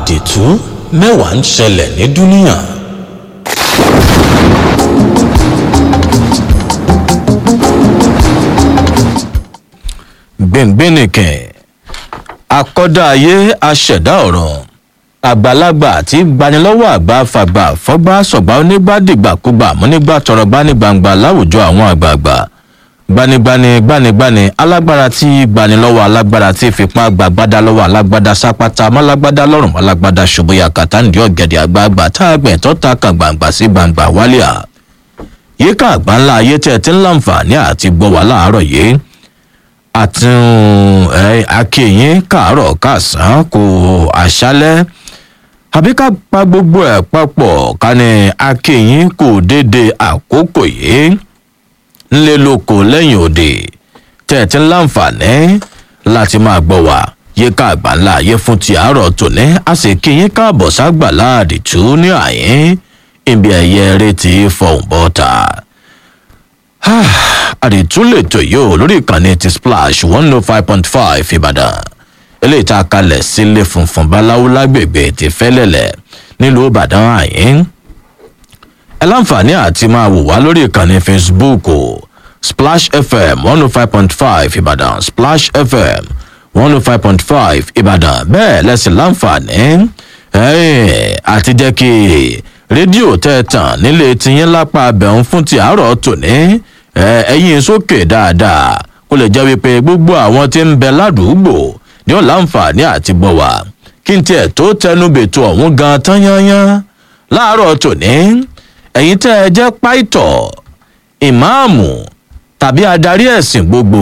àdìtú mẹ́wàá ń ṣẹlẹ̀ ní dúníà. gbẹ̀ngbẹ̀nìkẹ̀ akọ́dá ayé aṣẹ̀dá ọ̀rọ̀ àgbàlagbà àti gbanilọ́wọ́ àgbà fàgbà fọ́gbà sọ̀gbà onígbàdìgbàkúgbà múnígbà tọrọ gbanigbangba láwùjọ àwọn àgbààgbà gbanigbani gbanigbani alágbára tí gbanilọ́wọ́ alágbára tí fipá gbàgbádá lọ́wọ́ alágbádá sápátá málágbádá lọ́rùn málágbádá ṣubuya kàtàǹdì ọ̀gẹ̀dẹ̀ àgbààgbà tá a gbẹ̀ tó ta kan gbàǹgbà sí gbàǹgbà wálíà yíká àgbà ńlá ayé tẹ̀ tí ń láǹfààní àti gbọ́ wà láàárọ̀ yìí àti akéyìn káàárọ̀ káàsán kò àṣálẹ́ àbí ká pa gbogbo ẹ̀ papọ̀ ká ní akéyìn kò dédé àkókò yìí ńlẹ́ lóko lẹ́yìn òde tẹ̀tí láǹfààní láti máa gbọ́ wá yíká àgbà ńlá ayé fún ti àárọ̀ tòní a sì kéyìn káàbọ̀ ságbà láàdì tú ní àyín ibi ẹ̀yẹ eré ti fọ̀hún bọ́ta àdìtúlẹ̀tò yóò lórí ìkànnì ti splash one oh five point five ìbàdàn eléyìí tá a kalẹ̀ sílé funfun báláwo lágbègbè ti fẹ́lẹ̀lẹ̀ nílùú ìbàdàn àyín ẹ láǹfààní àti máa wò wá lórí ìkànnì facebook splash fm one oh five point five ìbàdàn splash fm one oh five point five ìbàdàn bẹ́ẹ̀ lẹ́sìn láǹfààní àti jẹ́ kí rédíò tẹ̀ tàn nílé tiyín lápá abẹ́hùn fún ti àárọ̀ tòní ẹyin sókè dáadáa kó lè jẹ́ wípé gbogbo àwọn tí ń bẹ ládùúgbò ní ó láǹfààní àti bọ̀ wá kí n tiẹ̀ tó tẹnu bètò ọ̀hún gan tán yányán láàárọ̀ tòní ẹ̀yin tẹ́ ẹ jẹ́ páìtọ̀ ìmáàmù tàbí adarí ẹ̀sìn gbogbo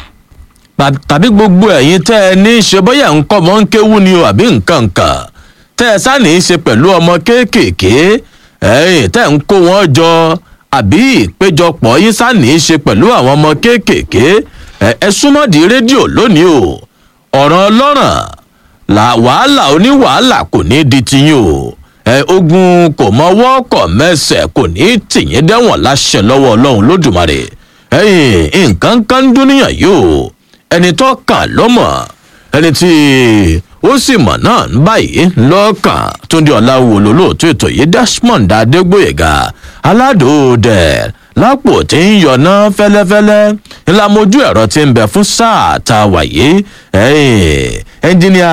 tàbí gbogbo ẹ̀yin tẹ́ ẹ ní í ṣe bóyá nǹkan mọ́ ń kéwú ni o àbí nǹkan kan tẹ́ ẹ sáà ní í ṣe pẹ̀lú ọmọ kéékèèké ẹ̀yìn tẹ́ ń kó wọn jọ àbí ìpéjọpọ̀ yín sáàní í ṣe pẹ̀lú àwọn ọmọ kéékèèké ẹ súnmọ́dì rédíò lónìí o ọ̀ràn ọlọ́ràn là wàhálà oníwàhálà kò ní di tiyín o ẹ ogun kò mọwọ́ kọ̀ mẹ́sẹ̀ kò ní tìyín dẹ́wọ̀n láṣẹ lọ́wọ́ ọlọ́run lódùmarè ẹyìn nǹkan kan dúníyàn yìí o ẹni tó kàn ló mọ̀ ẹni tí ó sì mọ̀ náà ń báyìí lọ́kàn túndé ọ̀làwò lólóòtú ètò yìí desmond adégbòyèga aládòódẹ lápò tí ń yọ̀nà fẹ́lẹ́fẹ́lẹ́ ńlá mojú ẹ̀rọ tí ń bẹ fún sáà tá a wà yìí ẹnjìníà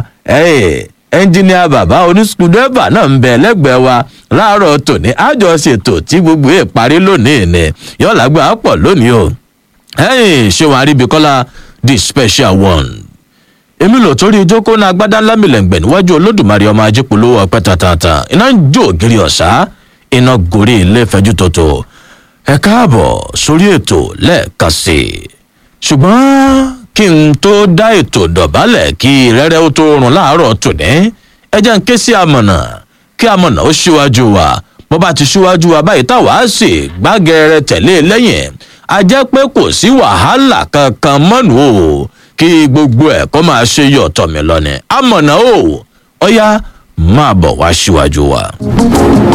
ẹnjìníà bàbá onísùkúdẹ́bà náà ń bẹ lẹ́gbẹ̀ẹ́ wa láàárọ̀ tòní àjọṣètò tí gbogbo ẹ̀ parí lónìí ni yọ̀ọ́lágbà pọ̀ lónìí o ṣé wàá rí ibi kọ́lá the special one èmi lò torí ìjókòó náà agbádá lámìlẹ̀ǹgbẹ̀ níwájú olódùmarè ọmọ ajípolówó ọpẹ́ tàtàtà iná ń jó ògiri ọ̀sá iná gorí ilé fẹjú tòtò ẹ káàbọ̀ sórí ètò lẹ́ẹ̀kan sí i ṣùgbọ́n kí n tó dá ètò dọ̀bálẹ̀ kí rẹ́rẹ́ ó tó rùn láàárọ̀ tòní ẹ jẹ́ ń ké sí amọ̀nà kí amọ̀nà ó ṣíwájú wa bó bá ti ṣíwájú wa báyìí táwa á sì gbágẹrẹ tẹ̀lé lẹ́yìn a jẹ́ pé kò sí wàhálà kankan mọ́nu o kí gbogbo ẹ̀ kó máa ṣe yọ̀tọ̀ mi lọ ni amọ̀nà o ọ̀ya máa bọ̀ wá síwájú wa.